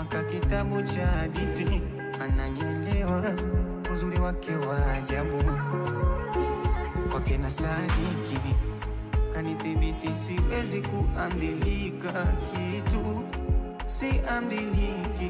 kama ka kitabu cha hadithi, ananielewa uzuri wake wa ajabu, kwake na sadiki kanithibiti, siwezi kuambilika kitu, siambiliki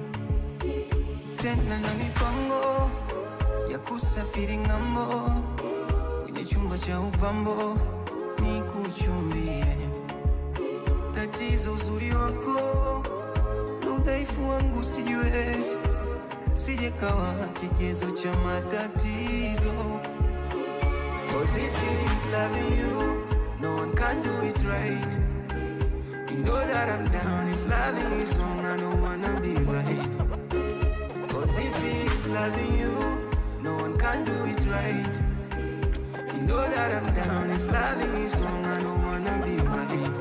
tena na mipango ya kusafiri ng'ambo, kwenye chumba cha upambo ni kuchumbie. Tatizo uzuri wako na udhaifu wangu sijiwezi, sijekawa kigezo cha matatizo. Cause if he's loving you, no one can do it right. You know that I'm down. If loving is wrong, I don't wanna be right. Cause if he's loving you, no one can do it right. You know that I'm down. If loving is wrong, I don't wanna be right.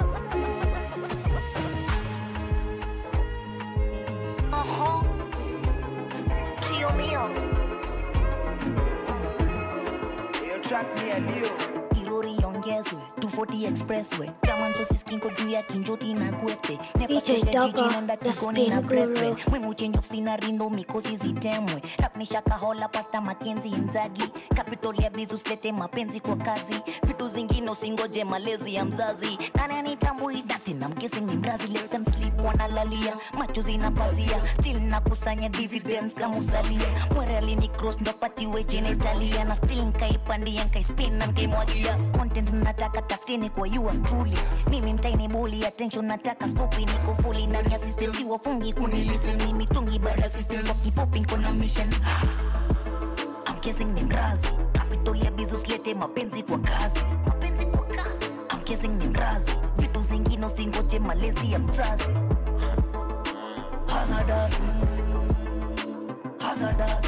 Ajá. Trio mío. irori iongezwe 240 expressway tamanzosiskinko juu ya kinjoti na gwethe DJ Dogo, the spin guru. mwimuchenji ofisina rindo mikosi zitemwe rapnishakahola pasta makenzi inzagi kapitol ya bizu slete mapenzi kwa kazi vitu zingine usingoje malezi ya mzazi nani anitambui dati na mkesi ni mrazi let them sleep wanalalia macho zinapazia still nakusanya dividends kama usalia mwere alini cross ndopatiwe genitalia na still nkaipandia nkaispin na nkaimwagia content mnataka tafutini kwa yours truly mimi mtaini buli attention nataka skupi niko fully ndani ya system si wafungi kunilisten mimi tungi bara system kwa kifupi niko na mission I'm kissing ni mrazi capital ya bizu slete mapenzi kwa kazi mapenzi kwa kazi I'm kissing ni mrazi vitu zingine usingoje malezi ya mzazi hazardous hazardous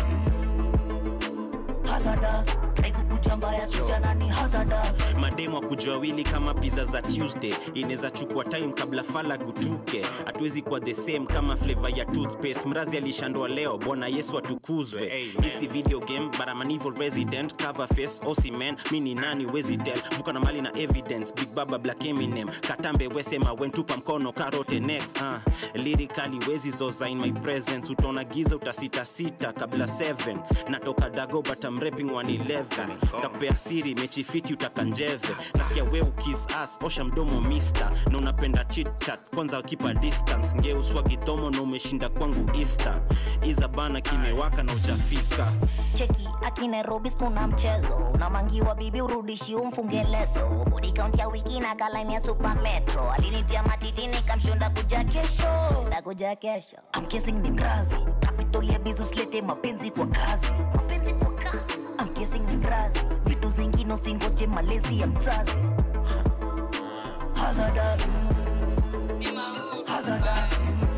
hazardous try kukuchamba ya kijana ni hazardous mademo akujua wili kama pizza za tuesday inaweza chukua time kabla fala gutuke hatuwezi kuwa the same kama flavor ya toothpaste mrazi alishandwa leo bwana yesu atukuzwe hisi video game but I'm an evil resident cover face osiman mi ni nani wezi tell vuka na mali na evidence big baba black eminem katambe wesema wentupa mkono karote next uh, lyrically wezi zoza in my presence utaona giza utasitasita kabla 7 natoka dago but I'm rapping 111 takupea siri mechi fiti utakanjeve nasikia we ukis as osha mdomo mister na unapenda chitchat kwanza kipa distance ngeuswa gitomo na umeshinda kwangu easter iza bana kimewaka na ujafika cheki aki nairobi skuna mchezo unamangiwa bibi urudishi umfunge leso body count ya wiki na kalaini ya super metro alinitia matitini kamshonda kuja kesho ndakuja kesho I'm kissing ni mrazi capital ya bizu slete mapenzi kwa kazi mapenzi kwa kazi I'm kissing ni mrazi vitu zingine usingoje malezi ya mzazi hazardous hazardous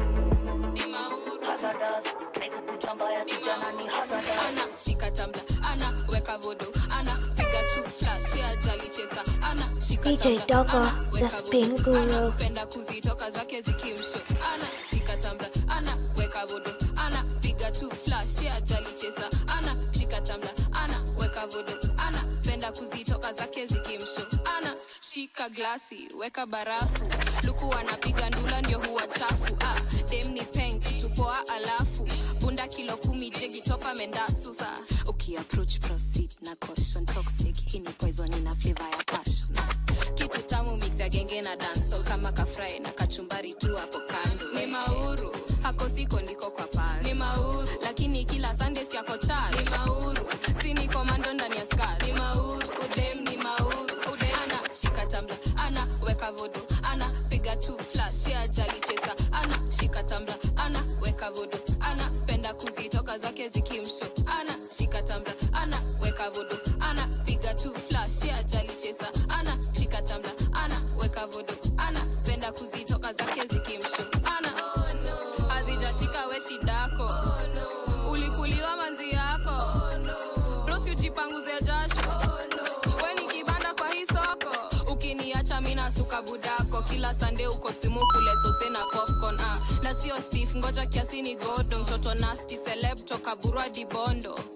hazardous try kukuchamba ya kijana ni hazardous ana shika tambla ana weka vodo ana piga tu flash ya jali chesa ana shika DJ tambla, Dogo, ana the weka spin vodo, guru. ana penda kuzitoka zake zikimsho ana shika tambla ana weka vodo ana piga tu flash ya jali chesa ana shika tambla ana weka vodo ana penda kuzitoka zake zikimsho ana shika glasi weka barafu luku anapiga ndula ndio huwa chafu ah, dem ni peng kitupoa alafu bunda kilo kumi jegi topa mendasusa ukiapproach proceed na caution toxic hii ni poison ina flavor ya passion ah, kitu tamu mix ya genge na dancehall kama kafrai na kachumbari tu hapo kando ni mauru hako siko ndiko kwa pal ni mauru lakini kila sunday siako chal ni mauru si ni komando ndani ya skal ni mauru udem ni mauru udem ana shika tambla ana weka vodo ana piga tu flash ya jali chesa ana shika tambla ana weka vodo ana penda kuzitoka zake zikimsho ana shika tambla ana weka vodo ana piga tu flash ya jali chesa ana shika tambla ana weka vodo ana penda kuzitoka zake zikimsho ana oh, no. azijashika we shidako oh, no. ulikuliwa manzi yako oh, no. brosi ujipanguze jasho oh, no. we ni kibanda kwa hii soko ukiniacha mina suka budako kila sande uko simu kule sose na popcorn ah. na sio stif ngoja kiasi ni godo mtoto nasti celeb toka burwa dibondo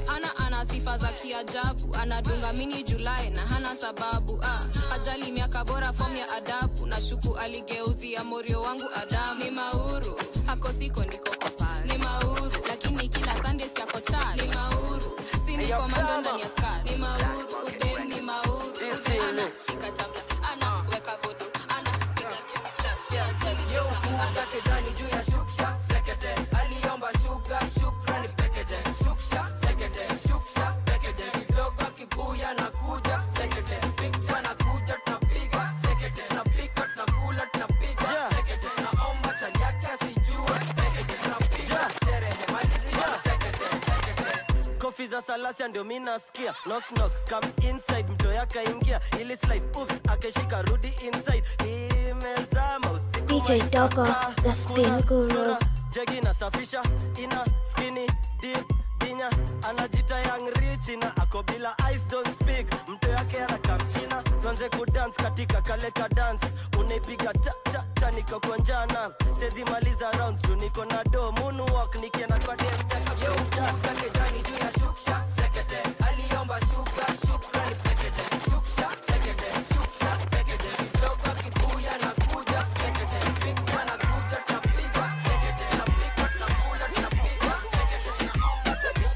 ana ana sifa za kiajabu anadunga mini julai na hana sababu ah, ajali miaka bora fom ya adabu na shuku aligeuzia morio wangu adamu ni mauru hako siko niko kopa ni mauru lakini kila sunday siako chali ni mauru si ni komando ndani ya skat ni mauru udem ni mauru udem ana shika tabla ana weka vodo ana piga tu flash ya ajali chesa ana Kejani juu ya shuksha sekete aliomba shuga shukrani pekeje shuksha sekete shuksha pekeje kidogo kibuya na kuja sekete picha na kuja tunapiga sekete tunapika tunakula tunapiga sekete tunaomba chali yake asijue pekeje tunapiga sherehe malizia sekete sekete kofi za salasia ndio mi nasikia knock knock come inside mto yaka ingia ili slide oops akeshika rudi inside imezama usiku DJ wa Dogo, Isaka. the spin Kuna guru. sura, jegi nasafisha ina skini deep dinya anajita young rich na ako bila eyes don't speak mto yake anakamchina tuanze kudance katika kale ka dance unaipiga ta ta ta niko kwa njana sezi maliza rounds tu niko na do moonwalk nikienda kwa dem yaka kuja Kuja kejani juu ya shuksha sekete aliomba shuga shukrani pekeje shuksha sekete shuksha pekeje kidogo kibuya na kuja sekete picha na kuja tunapiga sekete tunapika tunakula tunapiga sekete tunaomba chali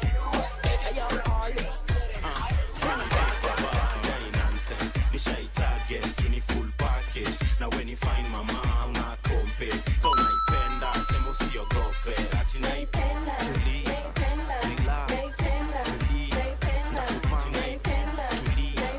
nonsense nishai target tuni full package na when you find mama una kompe kau naipenda sema usiogope ati naipenda tulia relax tulia nakupanga tulia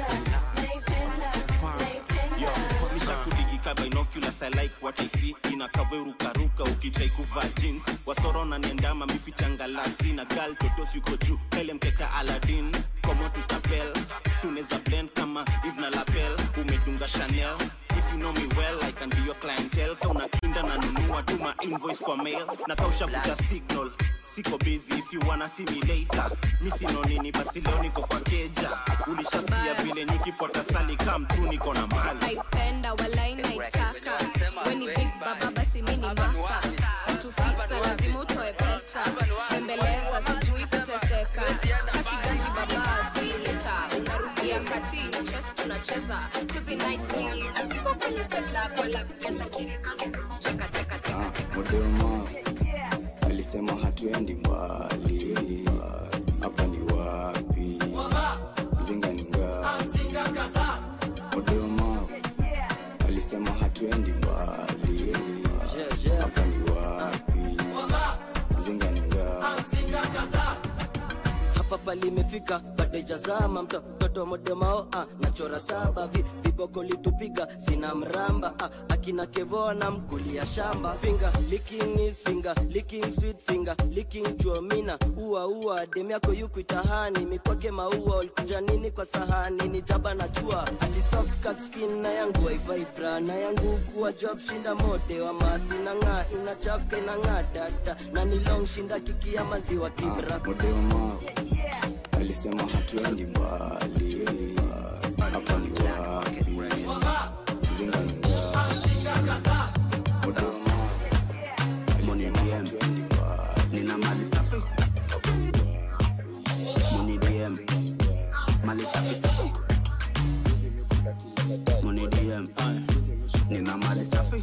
mishakudigika binoculars i like what i see inakawerukaruka ukitrai kuvaa jeans wasorona niendama mifichangalasi na gal totos yuko juu pele mkeka aladin komo tutapel tuneza blend kama eve na lapel umedunga chanel if you know me well i can be your clientele kauna kinda na nunua tuma invoice kwa mail na kaushavuta signal siko busy if you wanna see me later mi sino nini but si leo niko kwa keja ulishasikia vile nikifuata sali kam tu niko na mali naipenda walai naitaka weni big baba basi mi ni mafa tufisa lazima utoe pesa bembeleza sijui kuteseka kasi ganji baba zileta unarudia kati na chess tunacheza cruising nicely na siko kwenye tesla wala ya tajiri cheka cheka cheka cheka Modema alisema hatuendi mbali, hapa ni wapi? Mzinga ni ngapi? Modema alisema hatuendi mbali, hapa ni wapi? Mzinga ni ngapi? hapa palimefika badejazama mto mtoto modemao ah, nachora saba vi, viboko litupiga sina mramba ah, akina kevoa na mkulia shamba finger licking is finger licking sweet finger licking chuomina ua ua dem yako yuku itahani mikwake maua ulikuja nini kwa sahani ni jaba na jua ati soft cut skin na yangu waivibra na yangu kuwa job shinda mode wa mathi na ng'aa inachafuka inang'aa dada na ni long shinda kikia maziwa kibra Modema alisema hatuendi mbali, hapa ni wapi? Mzinga ni ngapi? Modema alisema hatuendi mbali, nina mali safi hapa ni wapi? muni dm mali safi safi muni dm ay. nina mali safi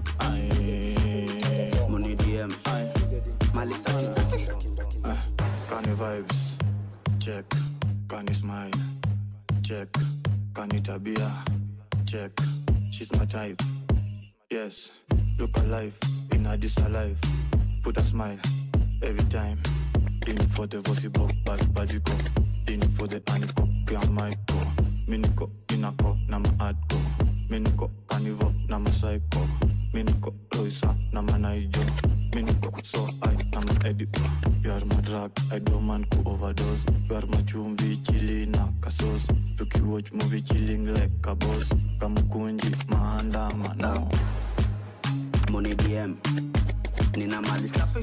ay. muni dm ay. mali safi safi Ah, Kani vibes, check. Kani smile, check. Kani tabia, check. She's my type, yes. Look alive, in a this alive. Put a smile every time. In for the voice box, bad body go. In for the aniko, pia maiko. Miniko, inako, na ma adko. Miniko, kanivo, na ma psycho. Miniko, Loisa, na ma naijo. Miniko, so I, na ma edit. You are my drug, I don't man ku overdose. You are my chumvi, chili na kasos. Tuki watch movie chilling like a boss. Kamukunji, maandama now. muni dm nina mali safi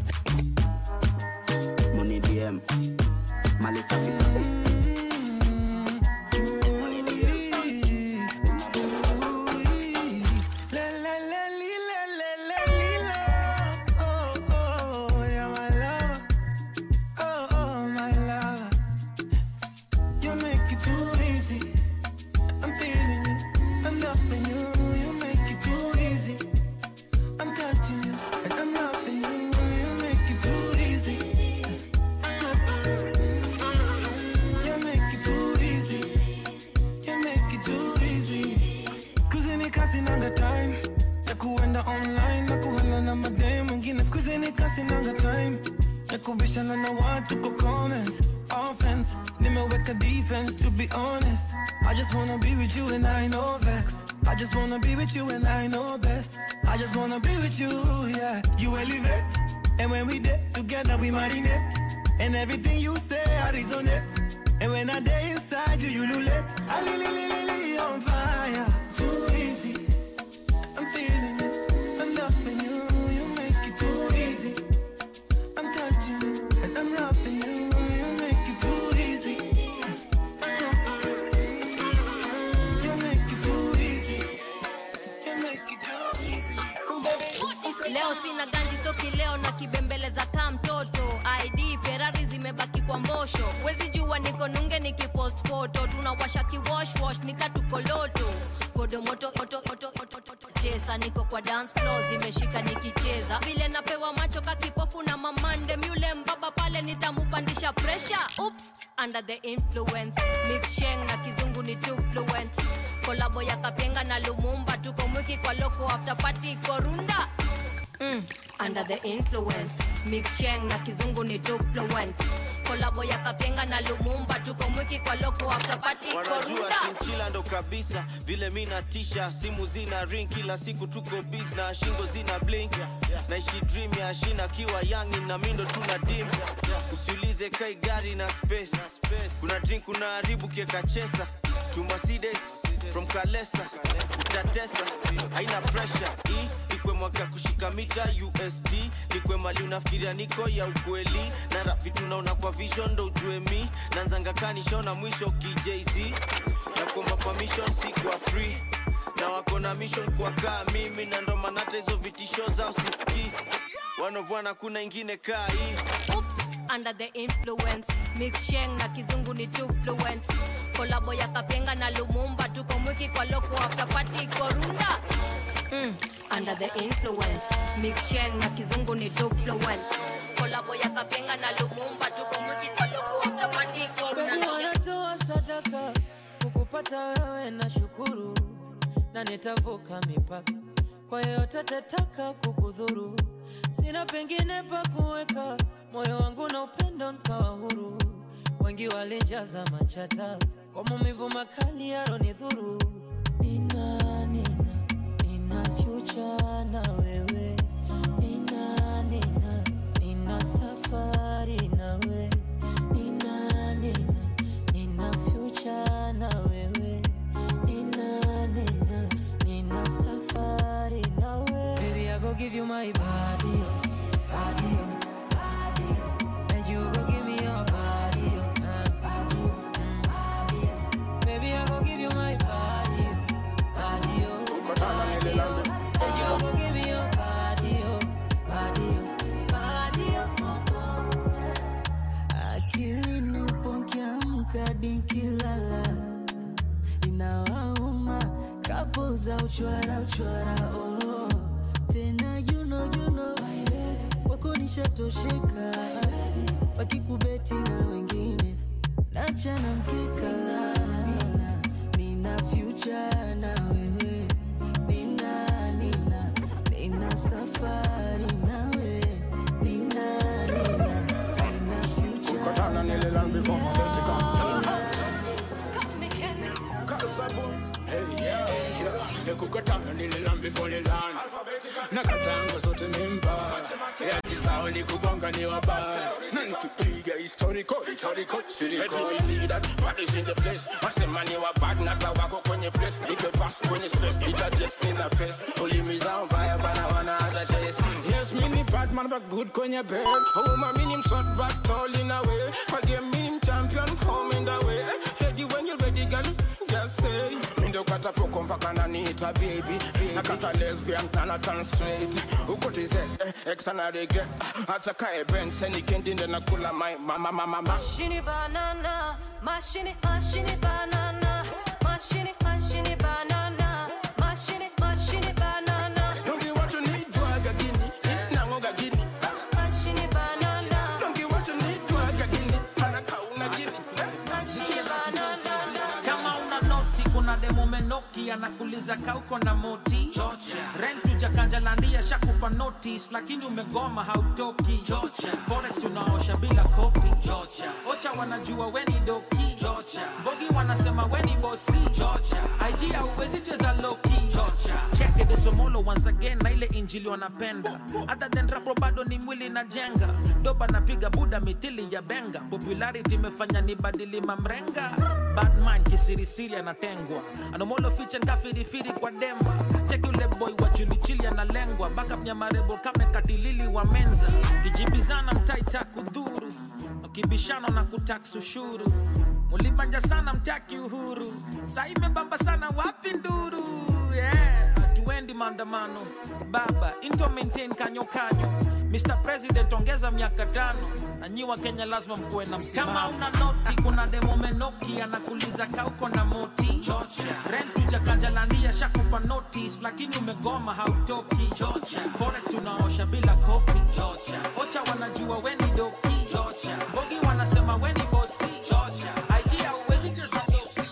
muni dm mali safi safi Muni DM, ay. Nina mali safi. Oh, oh, yeah, my lover. Oh, oh. loving you, you make it too easy. I'm touching you, and I'm loving you, you make it too easy. You make it too easy. You make it too easy. Kuzini kasi nanga time ya kuenda online na kuhala na madem wengine. Skuzini kasi nanga time ya kubishana na watu kwa comments. Offense, nimeweka defense to be honest. I just wanna be with you and I know vex. I just wanna be with you and I know best. I just wanna be with you, yeah. You elevate, and when we did together we marinate. And everything you say I resonate. And when I day inside you, you lulate. I li li li li li on fire. Too easy. I'm feeling it. I'm loving you. You make it too easy. I'm touching you and I'm loving you. You make it too easy. You make it too easy. You make it too easy. Ooh, baby. leo sina ganji soki leo na kibembeleza kaa mtoto id ferari zimebaki kwa mbosho wezi jua niko nunge nikipost foto tunawasha kiwoshwosh nikatukoloto kodomoto oto, oto, oto, oto, chesa niko kwa dance floor zimeshika nikicheza vile napewa macho kakipofu na mamande myule mbaba pale nitamupandisha presha ups under the influence mix sheng na kizungu ni too fluent kolabo ya kapenga na lumumba tuko mwiki kwa loko after party korunda mm, under the influence mix sheng na kizungu ni too fluent kolabo ya kapenga na lumumba tuko mwiki kwa loko after party wanajua korunda chinchila ndo kabisa vile mi natisha simu zina ring kila siku tuko bis na shingo zina blink naishi dream ya shina kiwa yangi na mindo tuna dim usiulize kai gari na space kuna drink kuna haribu kieka chesa tumasides from kalesa utatesa haina pressure hii ikwe mwaka ya kushika mita usd nikwe mali unafikiria niko ya ukweli na rap vitu naona kwa vision ndo ujue mi nanzanga kanishona mwisho kijz na kuomba permission si kwa free na wako na mission kwa kaa mimi na ndo maana hata hizo vitisho zao siski wanovwana kuna ingine kaa hii Oops, under the influence mix sheng na kizungu ni too fluent kolabo ya kapenga na lumumba tuko mwiki kwa loko after party korunda mm, under the influence mix sheng na kizungu ni too fluent kolabo ya kapenga na lumumba tuko mwiki kwa loko after party Baby, korunda wanatoa sadaka kukupata wewe na shukuru na nitavuka mipaka kwa yeyote atataka kukudhuru sina pengine pa kuweka moyo wangu na upendo nkawa huru wengi walijaza machata kwa maumivu makali yaronidhuru nina nina nina future na wewe nina nina nina safari nawe nina nina nina future na wewe nina nina nina safari nawe baby i go give you my body oh, body oh, body oh. and you go give me your body oh, uh, body oh, mm, body oh. baby i go give you my body oh, body oh, and you go give me your body oh, body oh, body oh, oh, oh. akili nipokiamka nikilala inawauma kapo za uchwara uchwara oh. tena juno juno wako nishatosheka wakikubeti na wengine nachana mkeka nina, nina future na wewe nina nina nina safari nawe nina nina nina future Ukutana nile land before Phabetica. Hey, yeah, yeah. Nikukutana nile land before the land. Nakatanga zote mimba. Ya kizao ni kugonga ni wabaya. Na nikipiga historical, historical, historical. Let me see that what is in the place. Wasema ni wabad na wako kwenye place. Nipe pass kwenye space. Ita just in the face. Ulimi zao mbaya bana wana hata taste. Yes, mini bad man but good kwenye bed. Oh, my minim shot but tall in a way. For game minim champion home in the way. Ready when you're ready, girl. Just say. Mindo kata poko mpaka naniita baby. Nakata lesbian tana turn straight. Uko tize, eh, ex ana regret. Hata kae ben, seni kendi nde nakula my mama mama mama. Mashini banana, mashini mashini banana, mashini mashini banana, anakuliza kauko na moti rent ujakanjalandia shakupa notice lakini umegoma hautoki forex unaosha bila kopi ocha wanajua weni doki bogi wanasema weni bosi ig hauwezi cheza loki cheke the somolo once again na ile injili wanapenda other than rapo bado ni mwili na jenga doba napiga buda mithili ya benga popularity imefanya ni badili mamrenga badman kisirisiri anatengwa anomolo fiche nkafirifiri kwa demba cheki ule boy wa chilichili analengwa backup nyamarebo kame katilili wa menza kijibizana mtaita kudhuru ukibishana na kutax ushuru mulibanja sana mtaki uhuru saa imebamba sana wapi nduru yeah. hatuendi maandamano baba into maintain kanyo kanyo Mr. President ongeza miaka tano na nyi wa Kenya lazima mkuwe na msimamo. Kama una noti, kuna demo menoki anakuliza kauko na moti rent ujakanjalandia shakupa notice, lakini umegoma hautoki forex unaosha bila kopi ocha wanajua weni doki bogi wanasema weni bosi IG hauwezi cheza dosi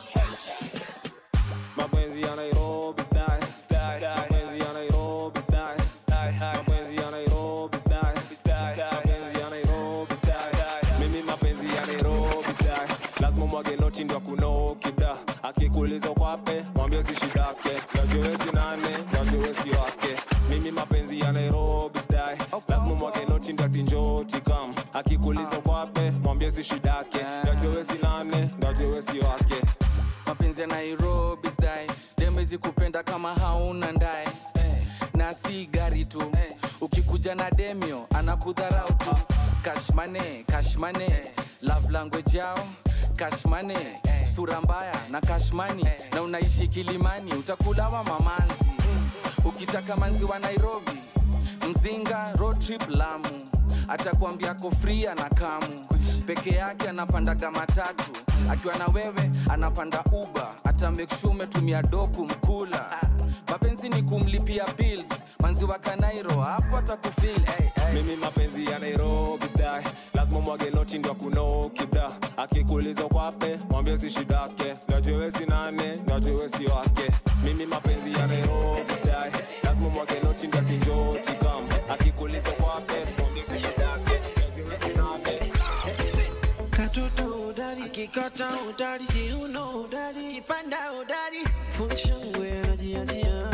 mapenzi ya Nairobi style mapenzi ya Nairobi style mapenzi ya Nairobi style mapenzi ya Nairobi style mimi mapenzi ya Nairobi style lazima mwage noti ndo kunoki bra akikuuliza kwape mwambie si shidake najowesi nane najowesi wake mimi mapenzi ya Nairobi style lazima mwage noti ndo tinjoti kam akikuuliza kwape mwambie si shidake najowesi nane najowesi wake mapenzi ya nairobi style demezi kupenda kama hauna ndae na si gari tu ukikuja na demio anakudharau tu kashmane kashmane love language yao kashmane sura mbaya na kashmani na unaishi kilimani utakulawa mamanzi ukitaka manzi wa nairobi mzinga road trip lamu atakwambia kofria na kamu peke yake anapandaga matatu akiwa na wewe anapanda uba hata make sure umetumia doku mkula mapenzi ni kumlipia bills manzi wa kanairo hapo atakufil hey, hey. mimi mapenzi ya nairobi style lazima mwage noti ndo kunoki bra akikuuliza kwape mwambie si shidake najowesi nane najowesi wake mimi mapenzi ya nairobi style lazima mwage noti ndo kinjoti kam akikuuliza kwape mwambie si shidake najowesi nane katoto udari kikata udari kiuno udari kipanda udari funshangwe anajiajia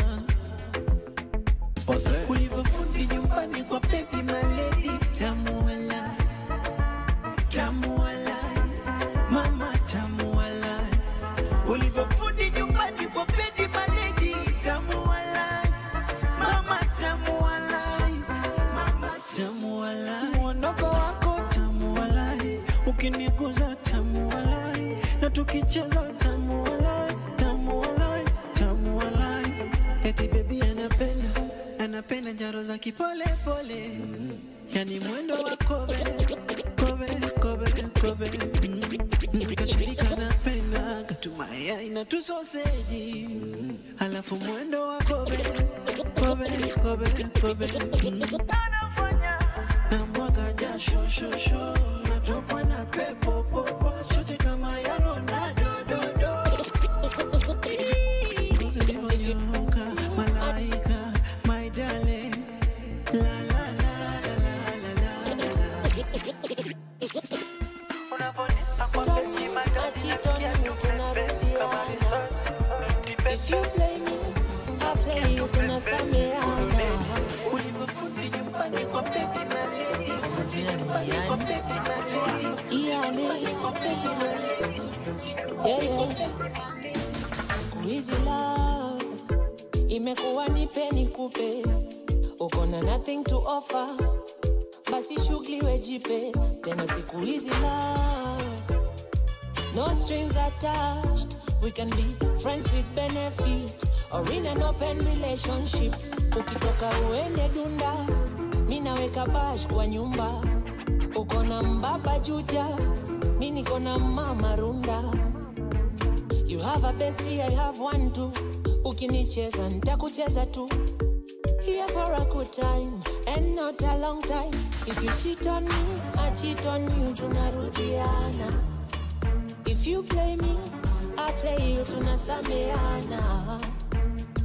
ulivyofundi nyumbani kwa bebi maledi tamuala tamuala mama tamuala ulivyofundi nyumbani kwa bebi maledi tamuala mama tamuala mama tamuala mwondoko wako tamuala ukiniguza tamuala na tukicheza tamuala tamuala tamuala eti bebi anapenda anapenda njaro za kipole pole yani mwendo wa kobe kobe kobe kobe Mm, kashirika napenda katumaya ina tusoseji alafu mwendo wa kobe kobe kobe kobe Mm. na mwaga jasho shosho natokwa na pepo popo shote kama ya Ronaldo do do Ngozi ulivyonyoka malaika my darling la la la la la la la la If you play me, I play you, tunasameana. Yani, yeah, yeah. Siku hizi love imekuwa nipe nikupe, uko na nothing to offer, basi shughuli wejipe tena. Siku hizi love no strings attached, we can be friends with benefit or in an open relationship. Ukitoka uende dunda, mi naweka bash kwa nyumba, uko na mbaba juja, mi niko na mama runda. You have a bestie, I have one too. Ukinicheza nitakucheza tu. Here for a good time and not a long time. If you cheat on me, I cheat on you, tunarudiana. If you play me, I play you, tunasameana.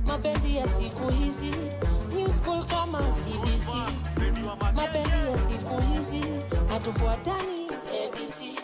mapenzi ya siku hizi new school kama cbc mapenzi ya siku hizi hatufuatani abc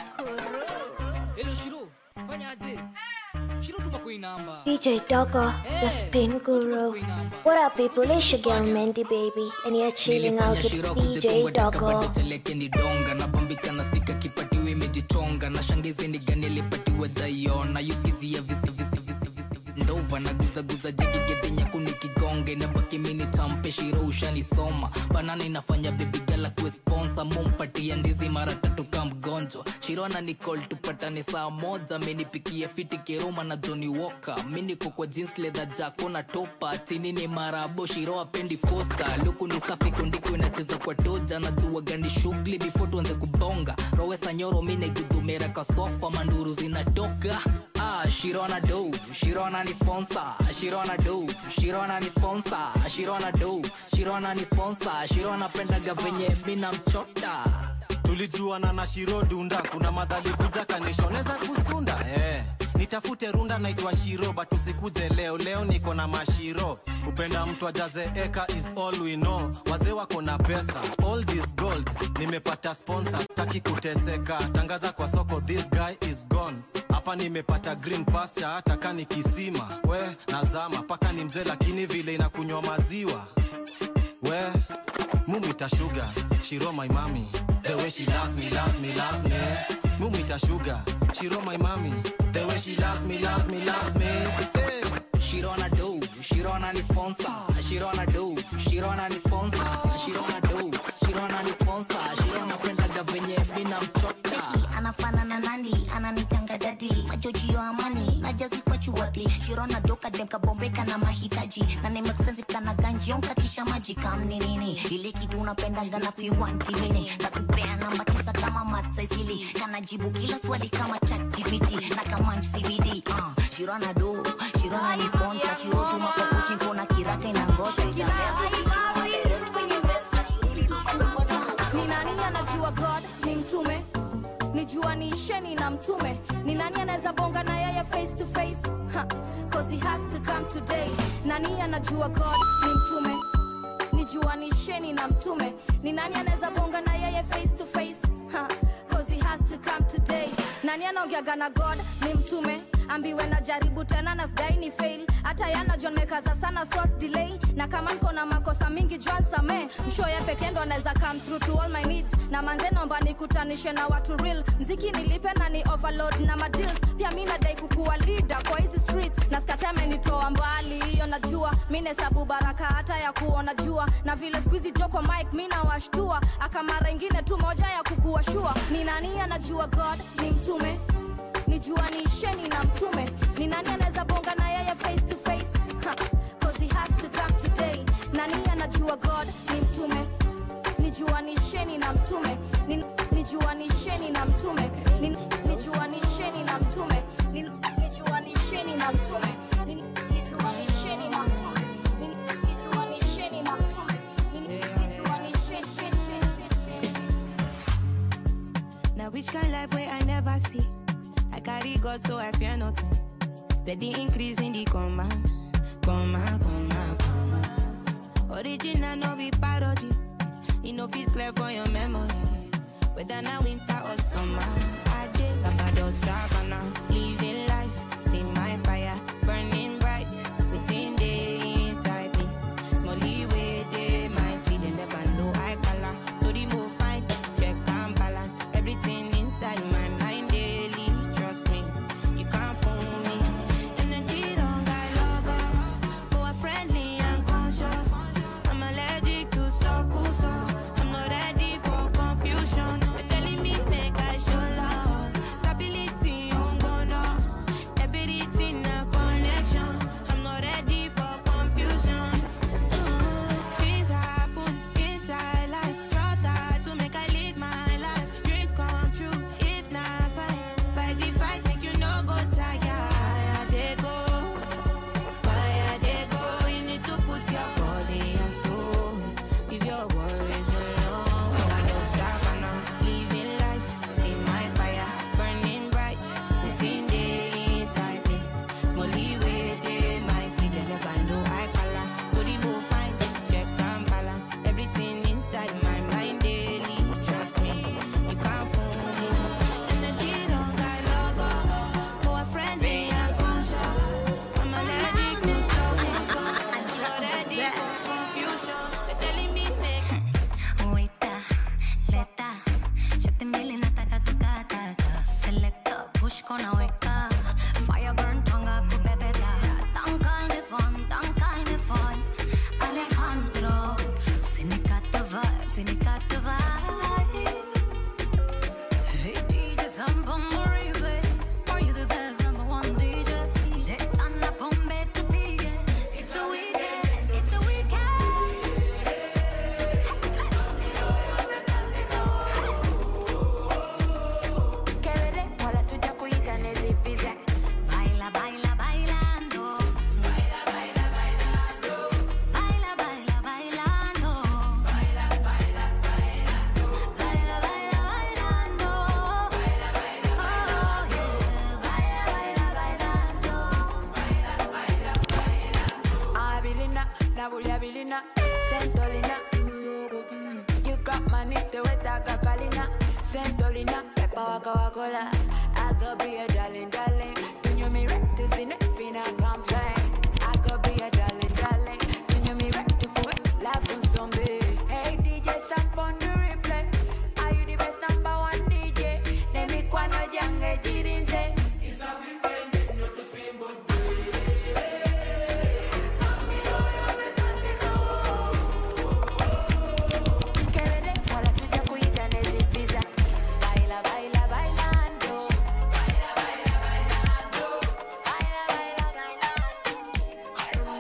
Hello Shiro, fanyaje? Shiro tuma kwa hii namba. DJ Doggo, the spin guru. What up, people? It's your girl Mandy Baby, and you're chilling out with DJ Doggo. teleke ni donga napambika na sika kipatiwa imejichonga na shangizi ni gani alipatiwa dhaiona yuskizia visi visi visi visi visi ndova na guzaguza jegegedhenya kunikigonge na baki mini champe shiro ushanisoma banana inafanya bebigala kuwe sponsa mumpatia ndizi mara tatu ka mgonjwa shirona nicol tupatane saa moja amenipikia fiti kiruma na joni woka mi niko kwa jeans leather jako na topa chini ni marabo shiro apendi fosa luku ni safi kundiko inacheza kwa toja najua gani shughuli before tuanze kubonga rowesa nyoro mi naigudumera kasofa manduru zinatoka ah, shirona do shirona ni sponsor shirona do shirona ni sponsor shirona do shirona ni sponsor shirona pendaga venye mina mchota tulijuana na shiro dunda kuna madhali kuja kanishoneza kusunda eh. nitafute runda naitwa shiro but usikuje leo leo niko na mashiro kupenda mtu ajaze eka is all we know wazee wako na pesa all this gold nimepata sponsor staki kuteseka tangaza kwa soko this guy is gone hapa nimepata green pasture hata kani kisima we nazama paka ni mzee lakini vile inakunywa maziwa we mumita sugar shiro my mami the way she loves me loves me loves me mumita sugar shiro my mami the way she loves me loves me loves me hey. Shirona do, Shirona ni sponsor. Shirona do, Shirona ni sponsor. Shirona do, Shirona ni sponsor. Shirona pendaga venye mina mchota. anafanana nani ananitanga dadi majojio amani najazi kwa chuwadhi shirona doka demkabombeka na mahitaji na name expensive kana ganji onkatisha maji kamni nini ile kitu unapendaga na fiwantimini nakupea namba tisa kama matsaisili kanajibu kila swali kama chatgpt na kamanj cbd uh, shirona do shirona ni sponsor shirotuma kwa kuchinko na kiraka inangosha itameza ni nani anajua god ni mtume nijua ni sheni na mtume ni nani anaweza bonga na yeye face to face ha, cause he has to come today nani anajua god ni mtume nijua ni sheni na mtume ni nani anaweza bonga na yeye face to face ha, cause he has to come today nani anaongeaga na god ni mtume ambiwe na jaribu tena na sdai ni fail hata yana john mekaza sana swas delay na kama niko na makosa mingi john samee mshoye pekee ndo anaweza come through to all my needs na manze nomba nikutanishe na watu real mziki nilipe na ni overload na madeals pia mi nadai kukuwa leader kwa hizi streets na skateme nitoa mbali hiyo najua mi nesabu baraka hata ya kuona jua na vile skuizi joko mike mi nawashtua akamara ingine tu moja ya kukuwa shua ni nani anajua god ni mtume nijua ni sheni na mtume ni nani anaweza bonga na yeye face to face ha, cause he has to come today nani anajua god ni mtume nijua ni sheni na mtume ni, nijua ni sheni na mtume ni, nijua ni sheni na mtume ni, nijua ni sheni na mtume ni, nijua ni sheni na mtume ni, nijua ni sheni na mtume ni, nijua ni sheni sheni sheni Now which kind life where I never see? I carry God so I fear nothing. Steady increase in the commas, comma, comma, comma. Original no be parody. You know fit clear for your memory. Whether now winter or summer, I did Labrador Savannah, living life. See my fire burning bright within the inside me. Smally way they mighty, they never know I color. To the move fine, check and balance everything inside my mind daily. Trust me, you can't fool me. Energy don't got logo, but friendly and conscious. I'm allergic to circles, so I'm not ready for confusion. They're telling me make I show love, stability on bono. nabulya bilina sentolina you got money tewetaga kalina sentolina pepa waka wakola I could be a darling, darling. Do you me right to see nothing I complain? I could be a darling, darling. Do you me right to go laugh on zombie? Hey DJ, samp on the replay. Are you the best number one DJ? Nemi kwano jange jirinze. It's a weekend, not a simple Kelele, wala tuja kuita nezi visa. Baila, baila, bailando. Baila, baila, bailando. Baila, baila, bailando.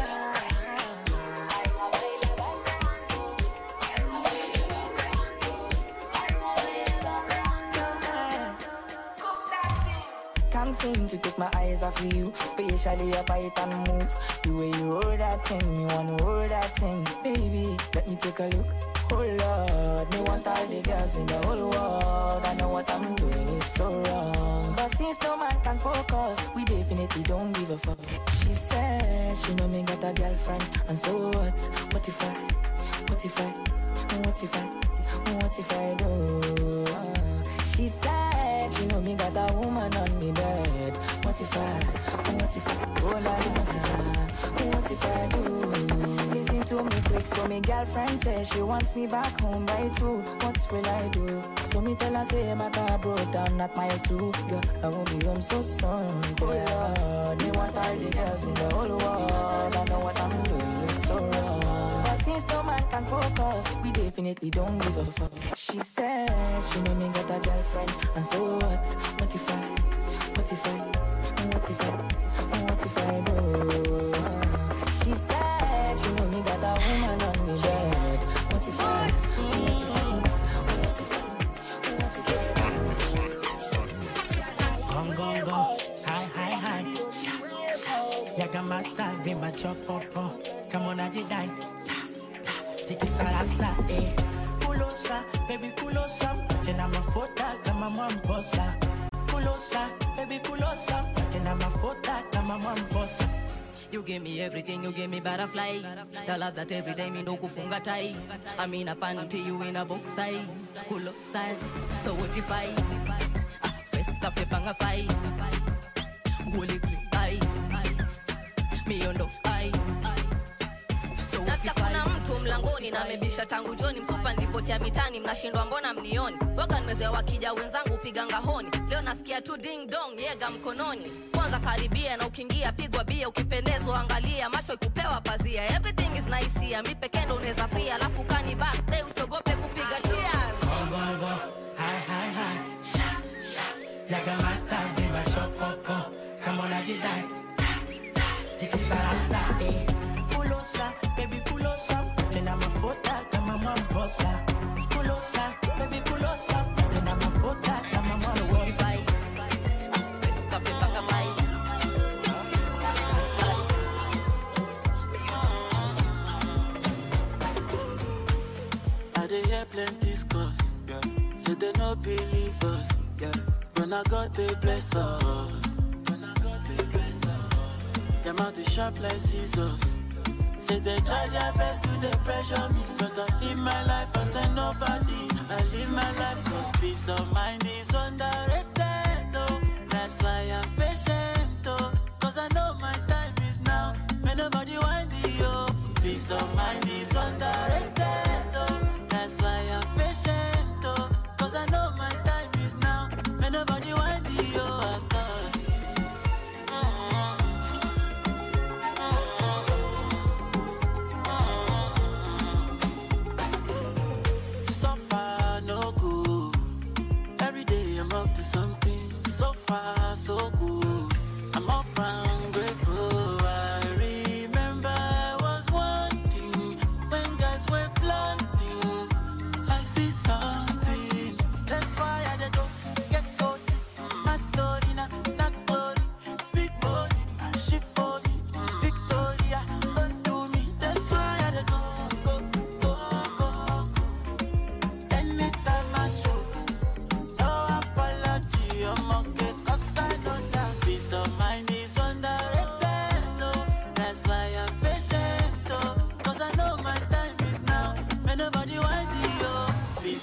Can't seem to take my eyes off of you, especially your bite and move. The way you roll that thing, me wanna roll that thing, baby. Let me take a look. Oh Lord, me want all the girls in the whole world. I know what I'm doing is so wrong. But since no man can focus, we definitely don't give a fuck. She said she know me got a girlfriend, and so what? What if I? What if I? What if I? What if I do? She said she know me got a woman on me bed. What if I? What if I? Oh Lord, what if I? What if I do? Listen to me quick, so me girlfriend says she wants me back home by two. What will I do? So me tell her say my car broke down at mile two. Girl, I won't be home so soon. Oh Lord, me want all the girls in the whole world. I know what I'm doing is so wrong. But since no man can focus, we definitely don't give a fuck. She said she know me got a girlfriend, and so what? What if I? What if I? What if I? What if I do? She said she know me got a woman on me bed. What if I? What if I? What if I? What if I? Gong gong gong, hi hi hi. Yaga master, vima chopopo. Come on, as you die. Ta ta, tiki sarasta eh. Kulosa, baby kulosa. Tena mafuta kama mwamposa. Kulosa, baby kulosa. Tena mafuta kama mwamposa. You give me everything, you give me butterfly. The love that every day me no kufunga tai. I'm in a panty, you in a box size. Kulo size. So what if I? Ah, First cafe panga fai. Guli guli ai. Miondo ai. So what nasikia if I? kuna mtu mlangoni na amebisha tangu joni mfupa nilipotia mitani mnashindwa mbona mnioni waga nimezoea wakija wenzangu piga ngahoni leo nasikia tu ding dong yega mkononi kwanza karibia na ukiingia pigwa bia ukipendezwa angalia macho ikupewa pazia everything is nice here mi pekendo unaweza fia alafu kani back day usiogope kupiga cheers Gong gong gong, hi hi hi. Sha sha, yaga master, vima chopopo. Come on, as you die. Ta ta, tiki sarasta eh. Kulosa, baby kulosa. Tena mafuta kama mwamposa. Kulosa, baby kulosa. Tena mafuta kama mwamposa. Cafe panga fai. I dey hear plenty scores. Yeah. Say they no believe us. Yeah. When I got they bless us. Them out the sharp like scissors. Say they try their best to they pressure me. But I live my life as a nobody. I live my life cause peace of mind is underrated. Oh. That's why I'm patient. Oh. Cause I know my time is now. May nobody want me. Oh. Peace of mind is underrated. Oh. That's why I'm patient. Oh. Cause I know my time is now. May nobody want me. Oh. I thought. So far, no good. Every day I'm up to something. So far, so good. I'm up and grateful. I remember I was wanting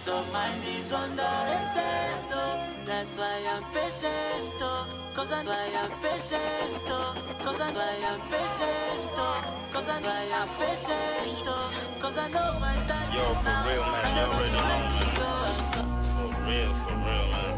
Peace of mind is underrated, oh. That's why I'm patient, oh. Cause I know I am patient, oh. Cause I know I am patient, oh. Cause I know I am patient, oh. Cause I know my time Yo, is for now. real, man. I You never already feel know, like man. it, oh. For real, for real, man.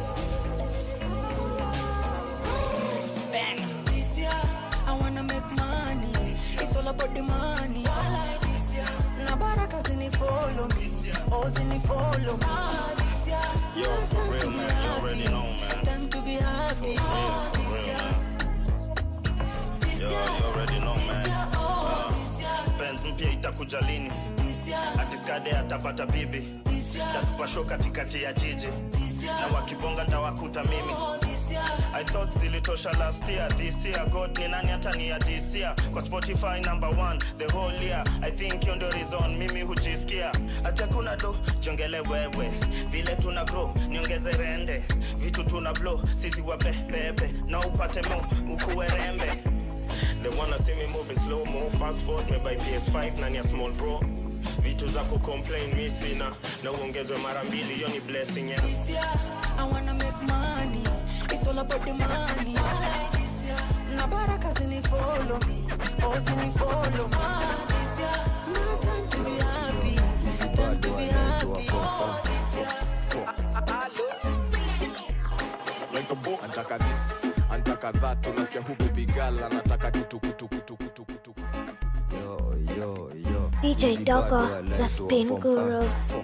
Bang. This year, I wanna make money. It's all about the money. I like this year. Na baraka zini follow me. Oh, zini follow me. Ah, this year. Yo, for real, man. You already know, man. Time to be happy. For real, for real, man. Yo, you already know, man. Uh, Benz mpya itakuja lini? Atiskade atapata bibi. Tatupa show katikati ya jiji. Na wakibonga ndawakuta mimi. I thought zilitosha last year this year god ni nani hata ni ya this year kwa spotify number one the whole year i think hiyo ndio reason mimi hujisikia acha kuna do jongele wewe vile tuna grow niongeze rende vitu tuna blow sisi wabebebe na upate mo ukuwe rembe They wanna see me moving slow mo fast forward me by PS5 nani ya small bro vitu za kucomplain mi sina na uongezwe mara mbili hiyo ni blessing yeah. This year, I wanna make money. It's all about the money. I like this year. Na baraka zini follow me. Oh, zini follow me. Ah, this year, no time to be happy. Time to be happy. Oh, this year. antaka this antaka that unasikia hu baby girl anataka tutukutukutukutukutu Yo, yo, yo. DJ Easy Doggo, bad boy, the like spin to a guru. fun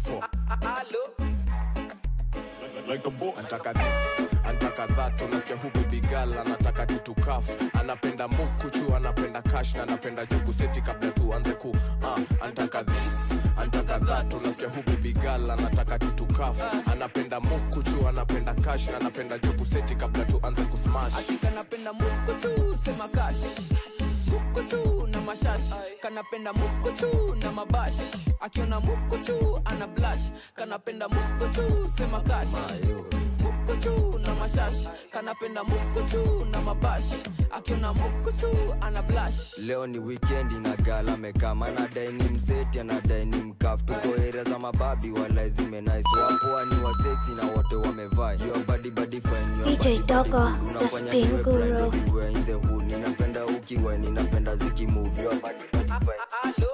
antaka this antaka that unasikia hu baby girl anataka tutukaf anapenda mukuchu anapenda kash na anapenda jugu seti kabla tuanze ku uh, antaka this antaka that unasikia hu baby girl anataka tutukaf anapenda mukuchu anapenda kash na anapenda jugu seti kabla tuanze kusmash kanapenda mukuchu sema kash mukuchu na mashash kanapenda mukuchu na mabash akiona mukuchu ana blash kanapenda mukuchu sema kash mukuchu na mashash kanapenda mukuchu na mabash akiona mukuchu ana blash leo ni wikendi na gala amekama anadai ni mseti anadai ni mkaf tuko area za mababi wala zime nice wapoa ni waseksi na wote wamevaa your body body fine your DJ body body Doggo, good. the Unafanya spin niwe guru. blind everywhere in the hood ninapenda ukiwa ninapenda zikimove your body body fine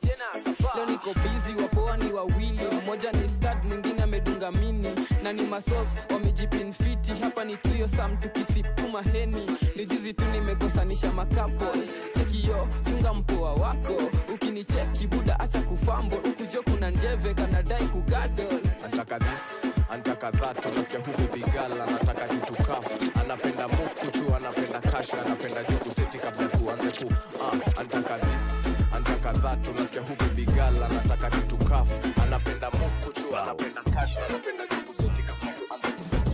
leo niko bizi wapoa ni wawili mmoja ni stad mwingine amedunga mini na ni masos wamejipinfiti hapa ni trio sam tukisipuma heni ni juzi tu nimekosanisha makapo chekio chunga mpoa wako ukinicheki buda acha kufambo ukujo kuna njeve kanadai kugadol antaka this antaka that unasikia hu baby girl anataka tutukaf anapenda mukuchu anapenda kash na anapenda jugu seti kabla tuanze ku uh, antaka this antaka that unasikia hu baby girl anataka tutukaf anapenda mukuchu anapenda kash na anapenda jugu seti kabla tuanze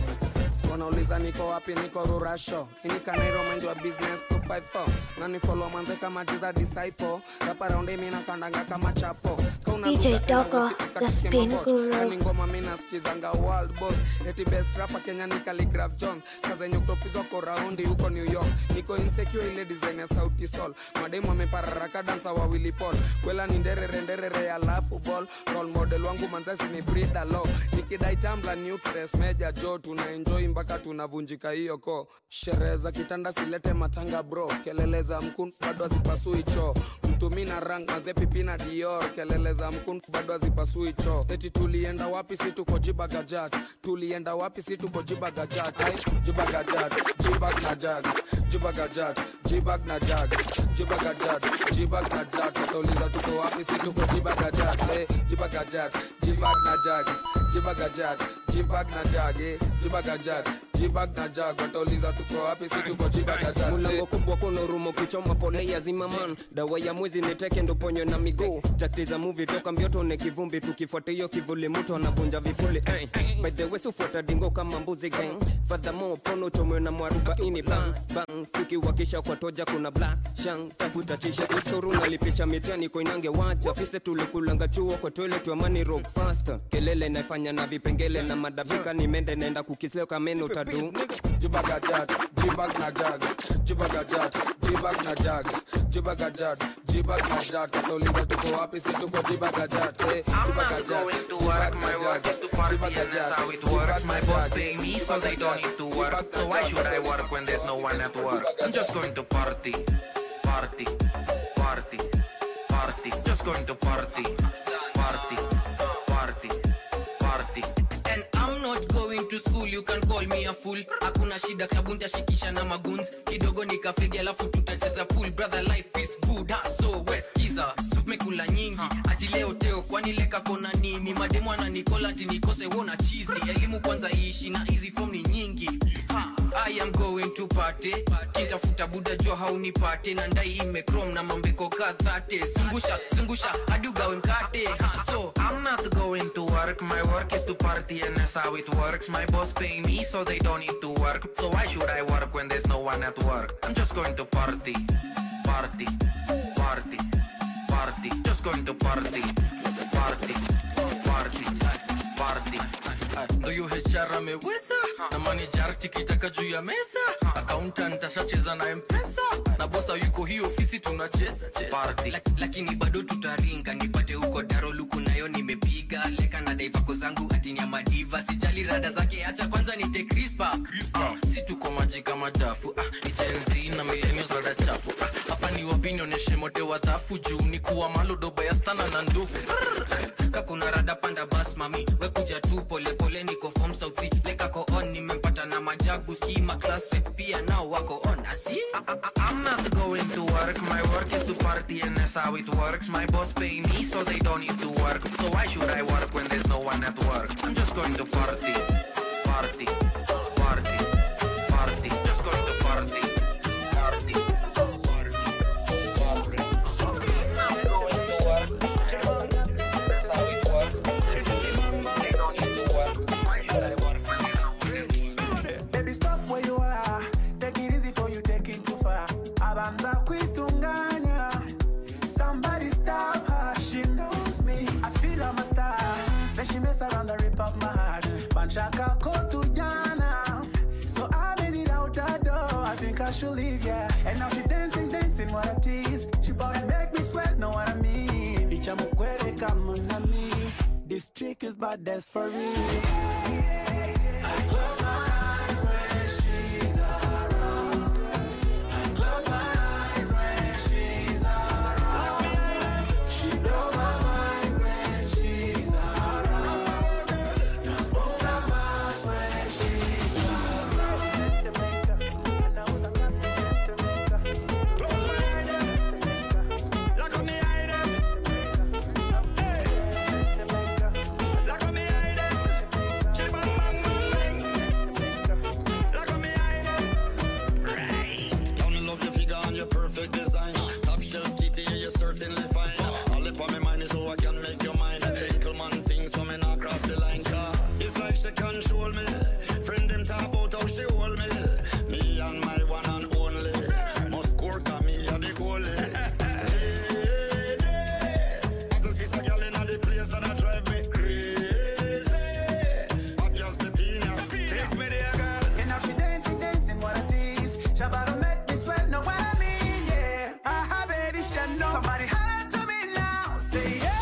wanauliza niko wapi niko rurasho inikanairo mind wa business 254 nanifolo mwanze kama jiza disciple raparaundi minakandanga kama chapo DJ Doggo, the spin guru. ni ngoma minaskizanga world boss eti best rapa kenya ni Khaligraph jones saa zenye kutopizwa ko raundi huko new york niko insecure ile design ya sauti sol mademu amepararaka dansa wawili pol kwela ni nderere nderere alafu ball role model wangu manzasi ni brida lo nikidai tambla nucleus meja jo tuna enjoy mpaka tunavunjika hiyo ko sherehe za kitanda silete matanga bro kelele za mkun bado hazipasui choo mtumi na rang mazepipi na dior kelele za mkun bado hazipasui choo eti tulienda wapi si tuko jibagajat tulienda wapi si tuko jibagajat Ai, jibagajat jibag na jag jibagajat jibag na jag jibagajat jibag na jag watauliza tuko wapi si tuko jibagajat eh, jibagajat jibag na jag jibagajat jibag na jag eh, jibagajat jibag na jag watauliza tuko wapi si tuko jibagajat mulango kubwa kuna rumo kuchoma pole ya zimaman dawa ya mwezi niteke ndo ponyo na miguu takti za muvi toka mbioto ne kivumbi tukifuata hiyo kivuli mtu anavunja vifuli eh. by the way sufuata dingo kama mbuzi gang fadhamo pono chomwe na mwarubaini bang bang tukiwakisha kwa toja kuna black shang takutatisha istoru nalipisha mitani koinange wacha fise tulikulanga chuo kwa toilet wa money rock faster kelele naifanya na vipengele na madabika nimende naenda kukisleo kameno utadu du jibagajat jibag na jag jibagajat jibag na jag jibagajat jibag na jag katauliza tuko wapi si tuko jibagajat eh, jibagajat jibag na jag jibagajat how it works. My boss pay me, so they don't need to work. So why should I work when there's no one at work? I'm just going to party, party, party, party. Just going to party, party, party, party. And I'm not going to school, you can call me a fool. Hakuna shida klabu ntashikisha na maguns kidogo nikafegi alafu tutacheza pool brother life is good ha, so weskiza mekula nyingi ati leo teo kwani leka kona nini mademu ananikola ati nikose wona chizi elimu kwanza iishi na hizi form ni nyingi ha, I am going to party kitafuta buda jua haunipate na ndai imekrom na mambeko kadhate zungusha zungusha hadi ugawe mkate ha, so I'm not going to work. My work is to party, and that's how it works. My boss pay me, so they don't need to work. So why should I work when there's no one at work? I'm just going to party, party, party, party. Just going to party, party, party, party. ndo hiyo HR ameweza na manager tikitaka juu ya meza accountant ashacheza na mpesa na bosa yuko hii ofisi tunacheza cheza. Lak, lakini bado tutaringa nipate huko daroluku nayo nimepiga leka na daivako zangu atini ya madiva sijali rada zake acha kwanza nite crispa ah, si tuko maji kama dafu ah, ni jenzi na millennials rada chafu ah, hapa ni wapi nionyeshe mote wadhafu juu ni kuwa malodoba ya stana na ndufu kakuna rada panda bas mami wekuja tu polepole niko form sauti lekako on nimempata na majagu skima class rep pia nao wako on asi I'm not going to work. My work is to party, and that's how it works. My boss pay me, so they don't need to work. So why should I work when there's no one at work? I'm just going to party, party, party, party. Just going to party, party, party, party. I'm going to work. That's how it works. They don't need to work. Why should I work when there's no one at work? Baby, stop where you are. Take it easy for you take it too far. Abanza kuitunganya. Somebody stop her. She knows me. I feel I'm a star. Then she mess around the rip up my heart. Banchaka kotu jana. So I made it out the door. I think I should leave, yeah. And now she dancing, dancing, what a tease. She bout to make me sweat, know what I mean. Icha mukwere kama na me. This chick is bad, that's for real. I close my eyes when she's around. I close my eyes when she's around. She blow my mind when she's around. Nafunga mask when she's Girl, me love your figure and your perfect design. Top shelf kitty, yeah, you're certainly fine. All up on my mind is so I can make your mind. A gentleman thing, so me not cross the line. Car it's like she control me. Friend them talk about how she hold me. Me and my one and only. Must work on me and the goalie. Lady, I just kiss a girl in the place that I drive me crazy. I just the pina, take me there, girl. And now she dancing, dancing, what a tease. She about to make me sweat, know what I mean, yeah. I have it, she know. Somebody holler to me now, say yeah.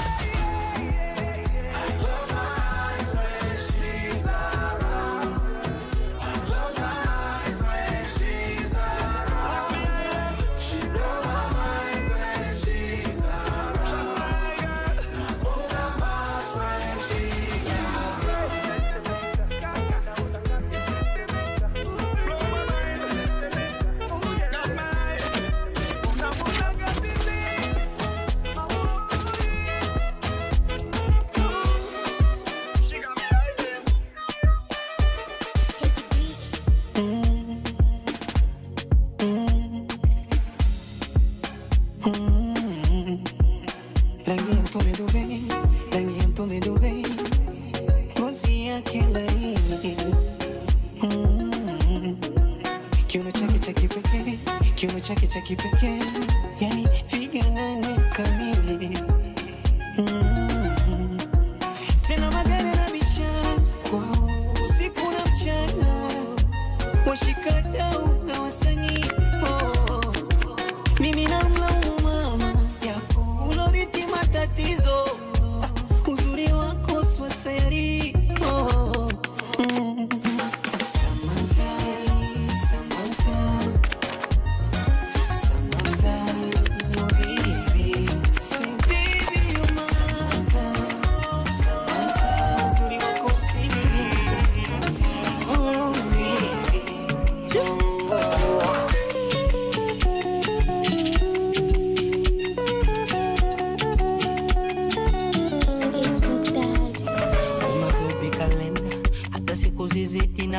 I close my eyes when she's around. I close my eyes when she's around. She blow my mind when she's around. Nafunga mask when she's rangi ya mtume Dubai, rangi ya mtume Dubai, ngozi yake laini, Mm. kiuno chake cha kipekee, kiuno chake cha kipekee, yani figa nane kamili, Mm. tena magari na bichana kwao usiku na mchana,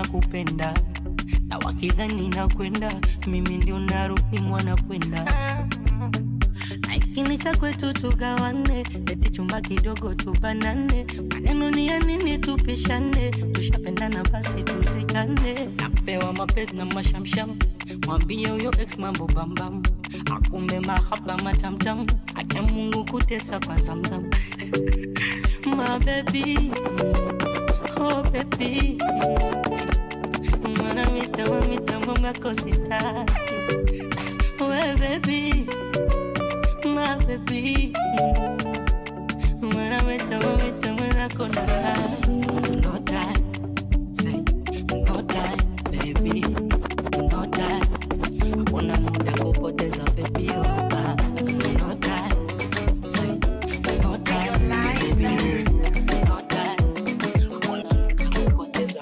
nakupenda na wakidhani nakwenda mimi ndio narudi mwana kwenda na ikini cha kwetu tugawane eti chumba kidogo tubanane maneno ni ya nini tupishane tushapendana basi tuzikane napewa mapenzi na mashamsham mwambie huyo ex mambo bambam akumbe mahaba matamtam acha mungu kutesa kwa zamzam my baby oh baby mwana mitamo mitamo makositaki we baby my baby mwana mitamo mitamo nakona no time say no time baby no time hakuna muda kupoteza baby oh, ah. no time say no time baby no time hakuna muda kupoteza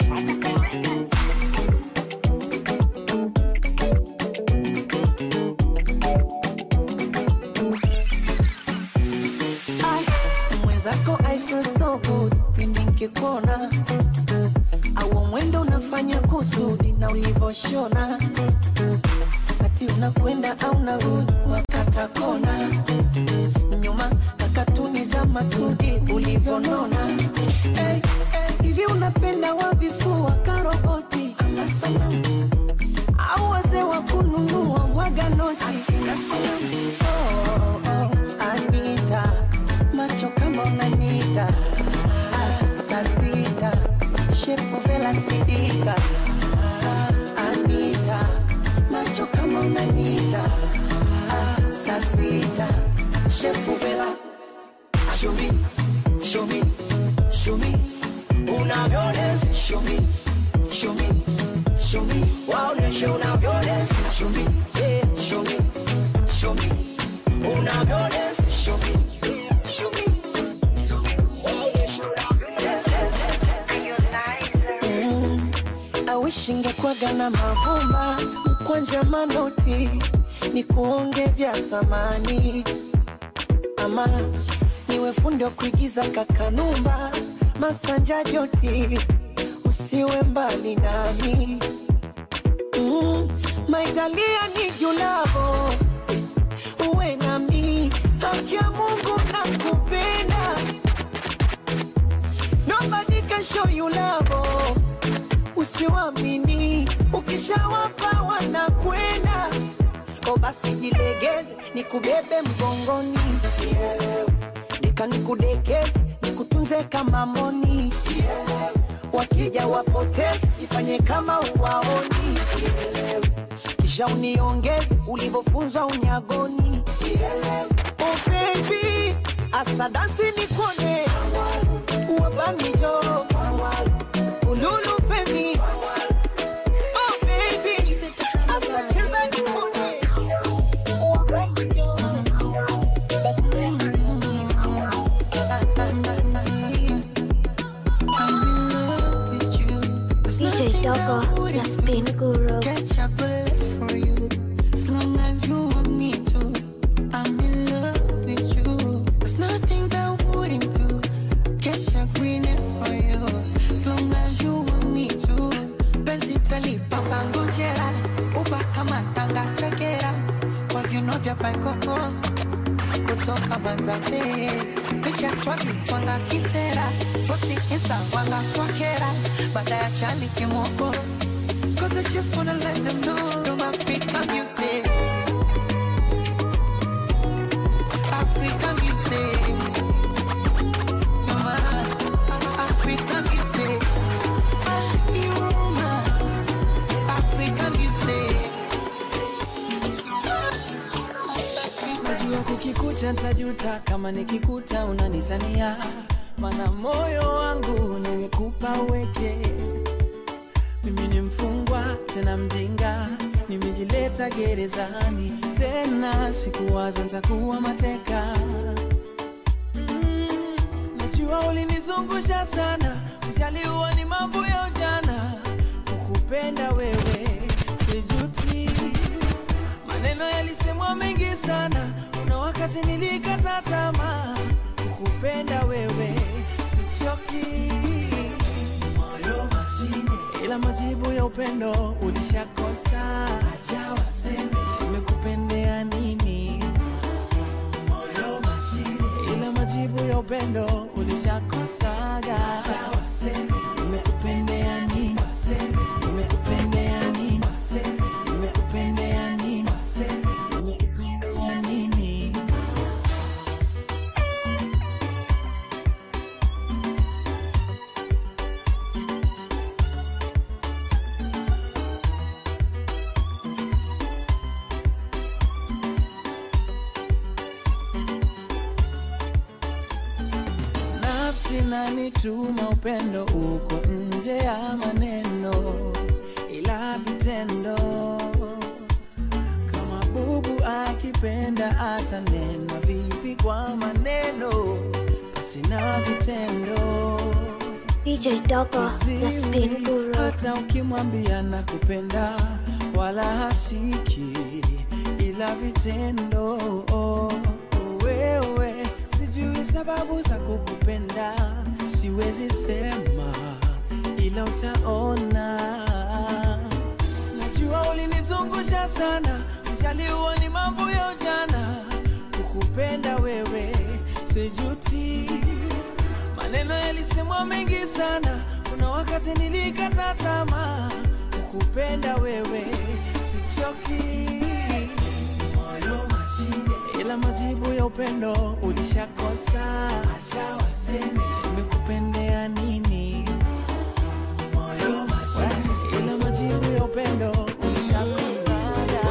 Ai, mwenzako I feel so good pindi nkikuona au mwendo unafanya kusudi na ulivoshona ati unakwenda au narudi wakata kona nyuma na katuni za masudi ulivyonona hey, hey, hivi unapenda wavifua karoboti ama sanamu au wazee wa kununua mwaga noti na sanamu oh, oh, Anita macho kama unanita Ah, saa sita shepu vela sidika Ah, Anita macho kama unanita Ah, saa sita shepu vela show me show me show me unavyones show me show me show me waoneshe unavyones show me yeah, show me show me unavyones show me show me waoneshe Mm, I wish ingekwaga na mavumba mkwanja manoti ni kuonge vya thamani ama niwe fundi wa kuigiza kakanumba masanja joti usiwe mbali nami mm, maitalia ni julavo uwe nami haki ya mungu na kupenda nobody can show you love usiwamini ukishawapa wanakwenda o basi jilegeze nikubebe mgongoni deka nikudekeze nikutunze kama moni wakija wapoteze ifanye kama uwaoni kisha uniongeze ulivyofunzwa unyagoni oh baby asadasi nikone wabamijo ululu femi oh baby asacheza nikone wabamijo basi DJ Dogo, the spin guru. Catch a bullet for you. As long as you want me to. I'm in love with you. There's nothing that wouldn't do. Catch a green for you. As long as you want me to. Penzi tali papa ngojera. Uba kama tanga segera. Kwa viuno vya paikoko. Kutoka Manzambe. Picha twazi twanga kisera. Posti insta wanga kwa kera. Baada ya chali kimoko. Cause I just wanna let them know I'm African beauty. African beauty. You're my African beauty. Ah, you're my African beauty. najua kukikuta ntajuta kama nikikuta unanitania mana moyo wangu nimekupa uweke mimi ni mfungwa tena mjinga nimejileta gerezani tena sikuwaza ntakuwa mateka mm, najua ulinizungusha sana ujaliwa ni mambo ya ujana kukupenda wewe sijuti maneno yalisemwa mengi sana kuna wakati nilikata tamaa kukupenda wewe sichoki moyo mashine ila majibu upendo ulishakosa acha waseme nimekupendea nini moyo mashine ila majibu ya upendo ulishakosaga acha waseme nimekupendea nini nimekupendea nini nimekupendea nini nimekupendea nini nafsi nanituma upendo uko nje ya maneno ila vitendo kama bubu akipenda atanena vipi kwa maneno basi na vitendo DJ Dogo, the spin guru. hata ukimwambia na kupenda wala hasiki ila vitendo wewe sijui sababu za kukupenda siwezi sema ila utaona najua ulinizungusha sana ujaliwa ni mambo ya ujana kukupenda wewe sijuti maneno yalisemwa mengi sana kuna wakati nilikata tamaa kukupenda wewe sichoki moyo mashine ila majibu ya upendo ulishakosa acha waseme nimekupendea nini moyo mashine ila majibu ya upendo ulishakosa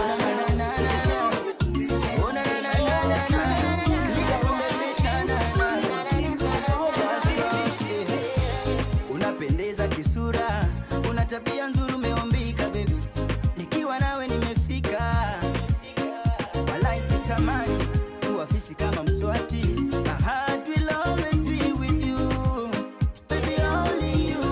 unapendeza kisura una tabia nzuri umeumbika bebi nikiwa nawe nimefika walai sitamani kuwa fisi kama mswati My heart will always be with you. Baby, only you.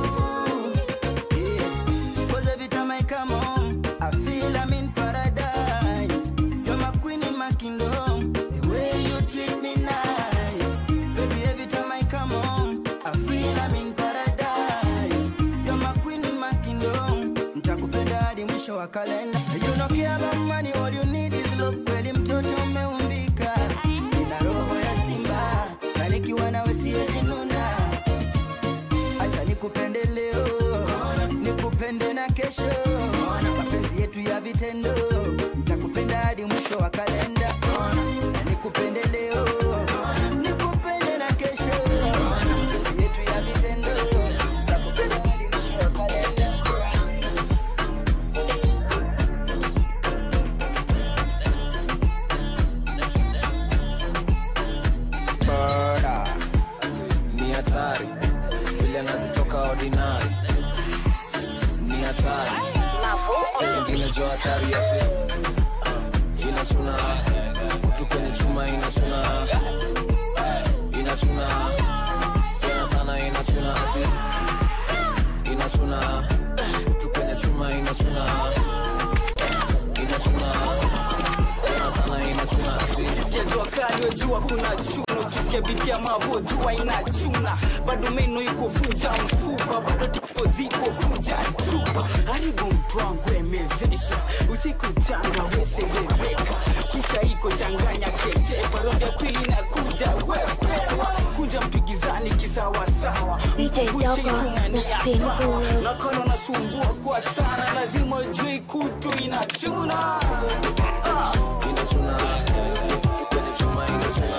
Yeah. 'Cause every time I come home, I feel I'm in paradise. You're my queen in my kingdom. The way you treat me nice. Baby, every time I come home, I feel I'm in paradise. You're my queen in my kingdom. Nitakupenda hadi mwisho wa kalenda. You don't care about money, all you need is love. Kweli mtoto umeumbika. Nina roho ya simba. Na nikiwa nawe siwezi nuna. Acha nikupende leo. Nikupende na kesho. Mapenzi yetu ya vitendo. Nitakupenda hadi mwisho wa kalenda. Na nikupende leo. Nikupende na kesho. Mapenzi yetu ya vitendo. Nitakupenda hadi mwisho wa kalenda. Murder. ni hatari vile anazitoka ordinary ni hatari ingine jo hatari yote uh, inachuna kutu kwenye chuma inachuna Eh, inachuna tena sana inachuna ati inachuna kutu kwenye chuma inachuna inachuna tena sana inachuna ati Ukisikia jua kali wejua kuna chuna ukisikia biti ya mavo jua inachuna bado meno iko vuja mfupa bado tiko ziko vuja chupa haribu mtu wangu emezesha usiku changa weserereka shisha iko changanya kechepa rondi ya pili na kuja wepewa kunja mtu gizani kisawasawa DJ Dogo, the spin guru. nakono nasumbua kwa sana lazima ujui kutu inachuna ah. inachuna kwenye chuma inachuna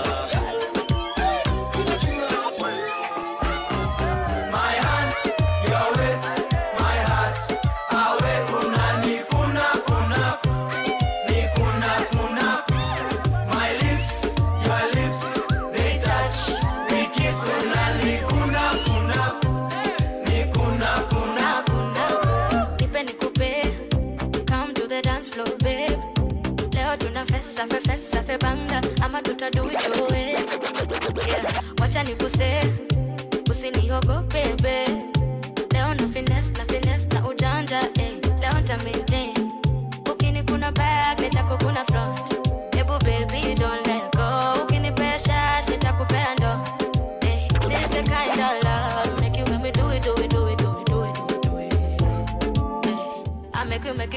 My hands, your waist, my heart. Awe kuna ni kuna kuna ni kuna kuna. My lips, your lips, they touch. We kiss una ni kuna kuna ni kuna kuna. nipe nikupe come to the dance floor babe leo tuna fesa fe fesa fe banga ama tutaduijoe yeah. wacha nikuse usiniogope be leo na fines na fines na ujanja eh. leo nta maintain ukini kuna back nitako kuna front ebu baby don't let go ukinipea shash nitakupea ndo eh. this the kind of love make you make me do it do it do it do it do it do it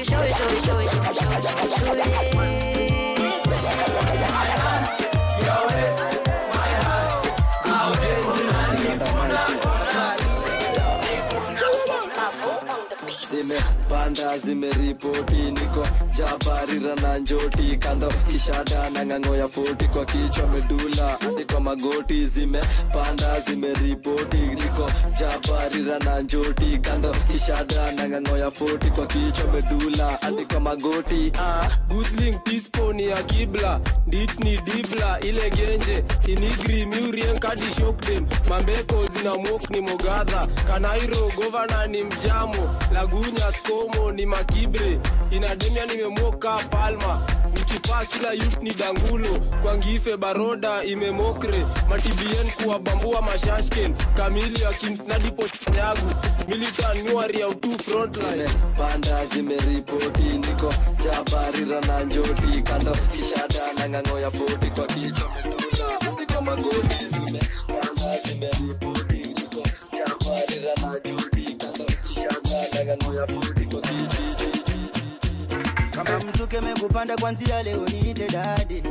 you show it, show it, show it, show it, show it, show it, show it. zimepanda zimeripoti niko jabarira na njoti kando kishada na ng'ang'o ya foti kwa kichwa medula hadi kwa magoti zimepanda zimeripoti niko jabarira na njoti kando kishada na ng'ang'o ya foti kwa kichwa medula hadi kwa magoti ah. gusling pispo ni ya kibla dit ni dibla ile genje inigri miurien kadi shokdem mambeko zina mok ni mogadha kanairo govana ni mjamo lagunya skomo ni makibre inademia nimemoka palma nikipaa kila yut ni dangulo kwangife baroda imemokre matibien kuwabambua mashashken kamili akimsnadipo chanyagu militan nyuari ya utu frontline panda zimeripoti niko jabarira na njoti kando kishada na ng'ang'o ya foti kwa kichwa medula hadi kwa magoti zimepanda zimeripoti niko jabarira na njoti kando kishada na ng'ang'o ya foti kwa kichwa kama mzuke mekupanda kwanzia leo niite dadi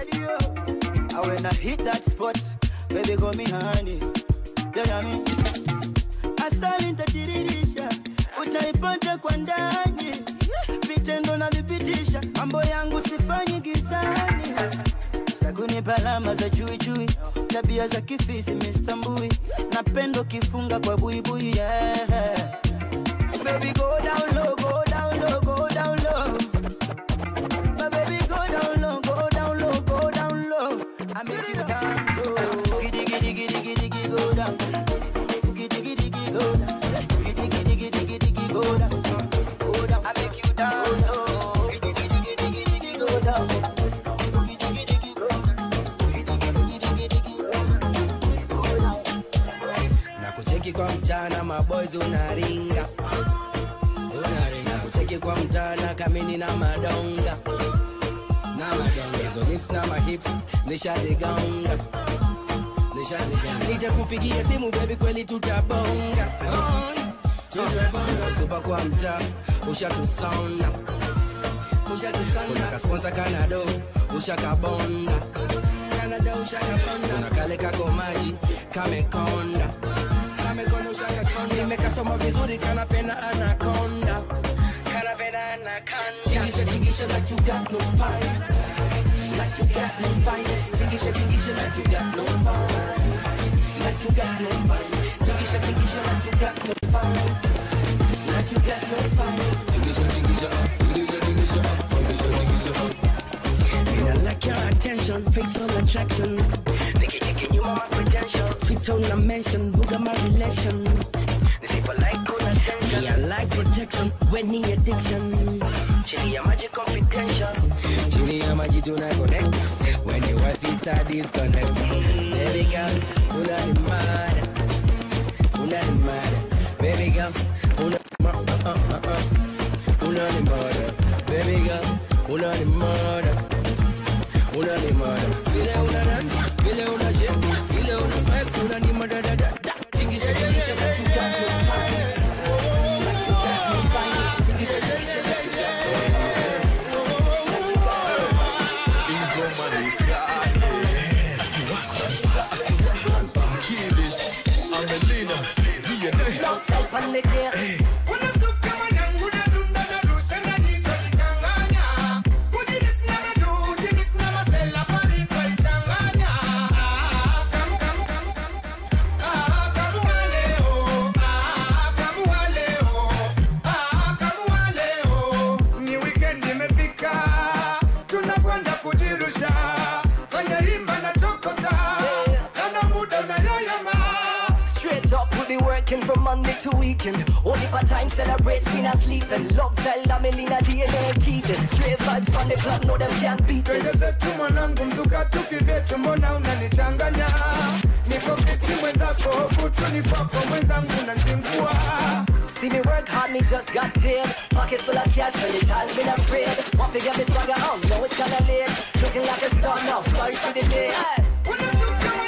I when I hit that spot baby call me honey yeah, yeah, me. asali ntatiririsha utaipata kwa ndani vitendo nalipitisha mambo yangu sifanyi gizani sakunipa alama za chuichui tabia za kifisi mistambui napendo kifunga kwa buibui yeah. Baby go down low, go down low, go down low. My baby go down low, go down low, go down low. I make you dance, oh. Giddy giddy giddy giddy giddy go down. Giddy giddy giddy go down. Giddy giddy giddy giddy giddy go down. Go down. I make you dance, oh. Giddy giddy giddy giddy giddy go down. Giddy giddy giddy go down. Giddy giddy giddy giddy go down. na kucheki kwa mchana maboys unaringa unaringa kucheki kwa mchana kamini na madonga na madonga hizo lips na mahips nishazigonga nishazigonga nitakupigia simu baby kweli tutabonga Oh, tutabonga supa kwa mtaa ushatusonda ushatusonda kasponsa kanado ushakabonda kanada ushakabonda kuna kale kako maji kamekonda kamekonda ushakakonda nimekasoma vizuri kanapenda anakonda kanapenda anakonda tingisha tingisha like you got no spine like you got no spine tingisha tingisha like you got no spine like you got no spine tingisha tingisha like you got no spine like you got no spine tingisha tingisha tingisha tingisha tingisha tingisha And I like your attention, faithful attraction. Nigga, you can you my credential. Fit on a mention, who got my relation? This if I like good attention. Me, I like protection, when the addiction. Chili ya maji confidential. Chili ya maji tuna connect. When your wife is studies connect. Baby girl, una ni mad. Una ni mad. Baby girl, una uh, uh, uh, uh. Una ni mad. Baby girl, una ni mad una ni mada vile una dance vile una shake vile una vibe una ni mada da da da tingisha tingisha like you got no spine like you got no spine tingisha tingisha like you got no ni weekend imefika tunakwenda kujirusha fanya himba na tokota naona muda unayoyama Straight up, we be working from Monday to weekend. Only part time celebrate, we not sleeping. Love child, I'm in a DNA, keep it. Straight vibes from the club, no them can't beat twende this. zetu mwanangu mzuka tukivyetu mbona unanichanganya niko kiti mwenzako huku ni kwako mwenzangu nanzingua See me work hard, me just got paid. Pocket full of cash, when the time been afraid. Want to get me swagger on, know it's kinda late. Looking like a star now, sorry for the day. Hey.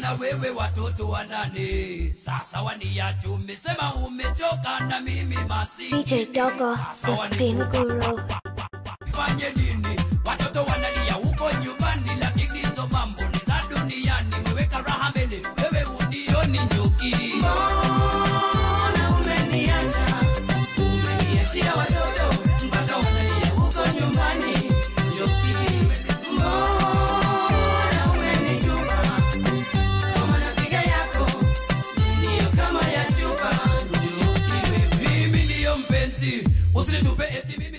na wewe watoto wanane sasa waniacho umesema umechoka na mimi masi DJ Dogo, the spin guru. fanye nini watoto wanalia huko nyumbani lakini hizo mambo ni za duniani meweka raha mbele wewe unioni njuki mbona umeniacha umeniachia watoto mpaka wanalia huko nyumbani njuki mbona umenitupa kama nafiga yako ndiyo kama ya chupa njuki wewe mimi ndiyo mpenzi usinitupe eti mimi